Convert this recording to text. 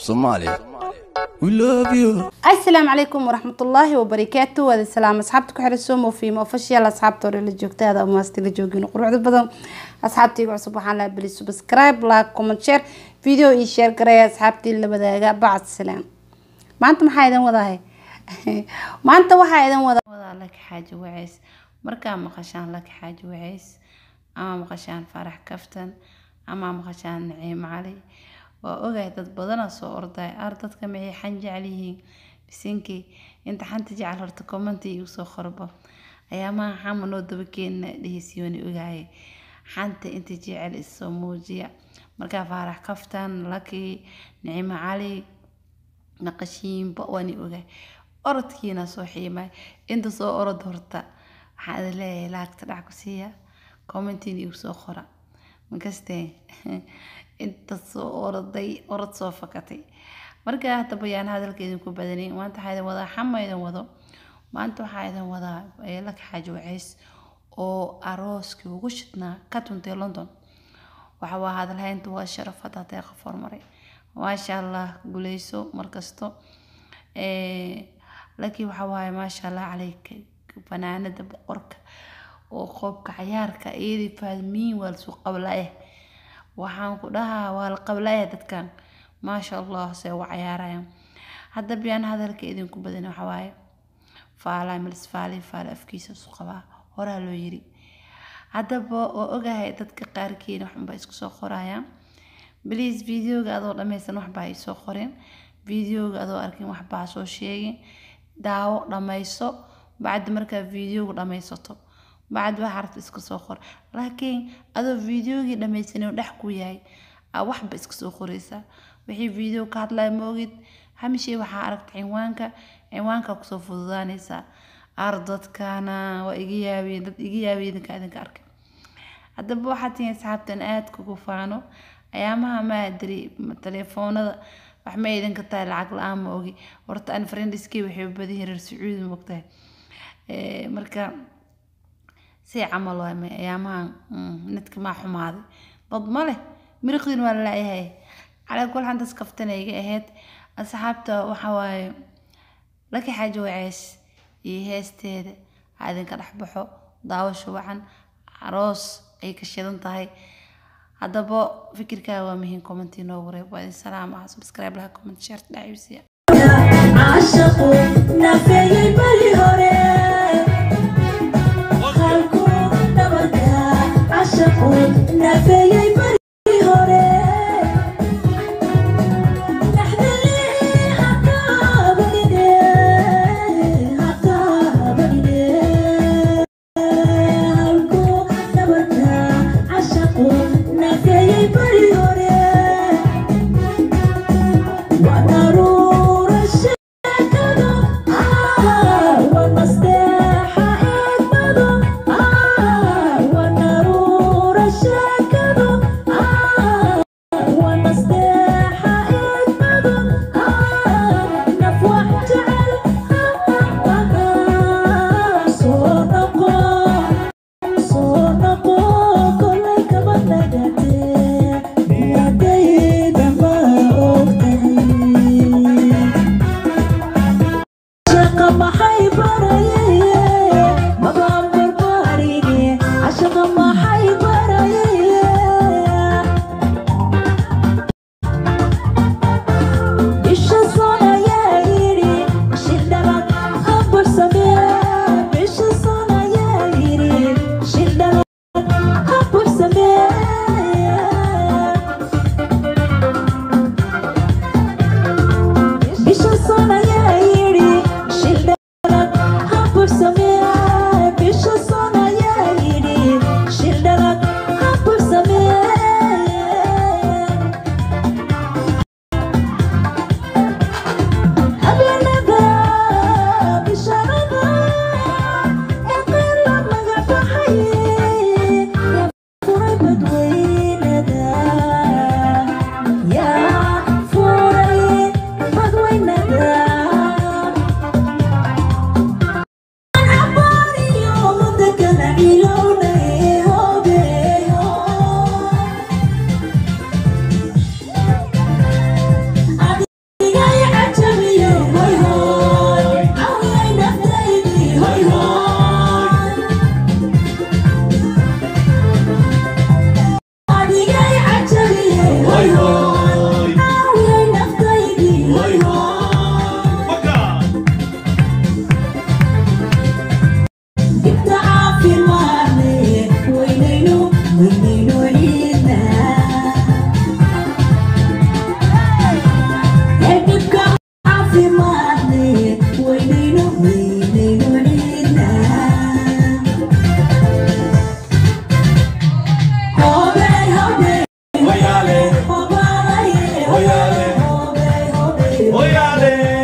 Somalia. We love you. asalaamu calaykum waraxmatullaahi wabarakaatu waada salaam asxaabta ku xiran somo fiimo official asxaabta hore la joogta aada umaasti la joogin quruxda badan asxaabtayga cusub waxaan lahaa beli subscribe like comment share video iyo share gareeya asxaabtii la wadaaga bacd salaam maanta maxaa idin wadahay maanta waxaa idin wada wadaa laki xaaji waceys markaa maqashaan laki xaaji waceys ama maqashaan farax kaftan ama maqashaan naciim cali waa ogahay dad badana soo orday ar dadka maxay xan jecel yihiin bisinkii inta xanta jecel horta commenti igu soo qorbo ayaamaha xama noo dabakeena dheheysiyooni ogahay xanta inta jecel isoo muujiya markaa faarax kaftan laki nicimo cali naqashiinba waani ogahay orodkiina soo xiimay inta soo orod horta waxaan idin leeyahay laagta dhac ku siiya commentina igu soo qora makastee inta soo oroday orod soo fakatay markaa hadda bayaan hadalka idinku badanayn maanta waxaa idin wadaa xama idin wado maanta waxaa idin wadaa laka xaaji waceys oo arooskii ugu shidnaa ka tuntay london waxa waa hadalhaynta waa sharaf hadda hadee qof hormaray maasha allah guleyso markasto laakiin waxa waaye maasha allah caleyka fanaanada boqorka oo qoobka cayaarka iyadii faadmiin waa lasoo qablaeh waxaan ku dhahaa waa la qablaeh dadkan maasha allah se uga cayaarayaan hadda biyaan hadalka idinku badan waxa waaye faala milis faali faala afkiisa isu qabaa horaa loo yiri haddaba waa ogahay dadka qaarkiina waxunba isku soo qorayaan bliis videoga adoo dhammaysan waxba ay soo qoreen videoga adoo arkin waxbaa soo sheegin daawo dhammayso bacdi markaa videoga dhammaysato bacdi waxa aragta iska soo qor laakiin adoo videogii dhammaysanay dhex ku yahay aa waxba iska soo qoraysaa wixii video ka hadlaya ma ogid hamishay waxaa aragta cinwaanka cinwaanka kusoo fududaanaysaa ar dadkana waa iga yaabiyeen dad iga yaabiye idinka idinka arkay haddaba waxaa tihiin asxaabtan aada kugu faano ayaamaha ma adiri telefoonada wax ma idinka tahay lacag la-aan ma ogi horta an friendiskii waxay u badan yihiin reer sacuudi mogtahay marka si camal waa may ayaamahan nidka maa xumaaday dad ma leh miriqdiin waa lalayahay calaa kul xantas kaftanayga ahayd asxaabta waxa waaye laki xaaji waceys iyo heesteeda ha idinka dhexbaxo daawasho wacan aroos ay ka shidan tahay haddaba fikirkaaga waa muhiim commenti noo wareeb waa idin salaam ah subscribe laha comment share dhaciibsiya عاشقو نافيي بري هوري خالكو نبركا عاشقو نافيي بري هوري نحذلي حتى بديني حتى بديني خالكو نبركا عاشقو نافيي بري هوري ونرور الشكل آه والمصلحة أجمل آه ونرور الشكل caafimaadne weynayno weynayno ciidna hobey hobey Oyale, hobaalaye Oyale. hobey hobey oyale.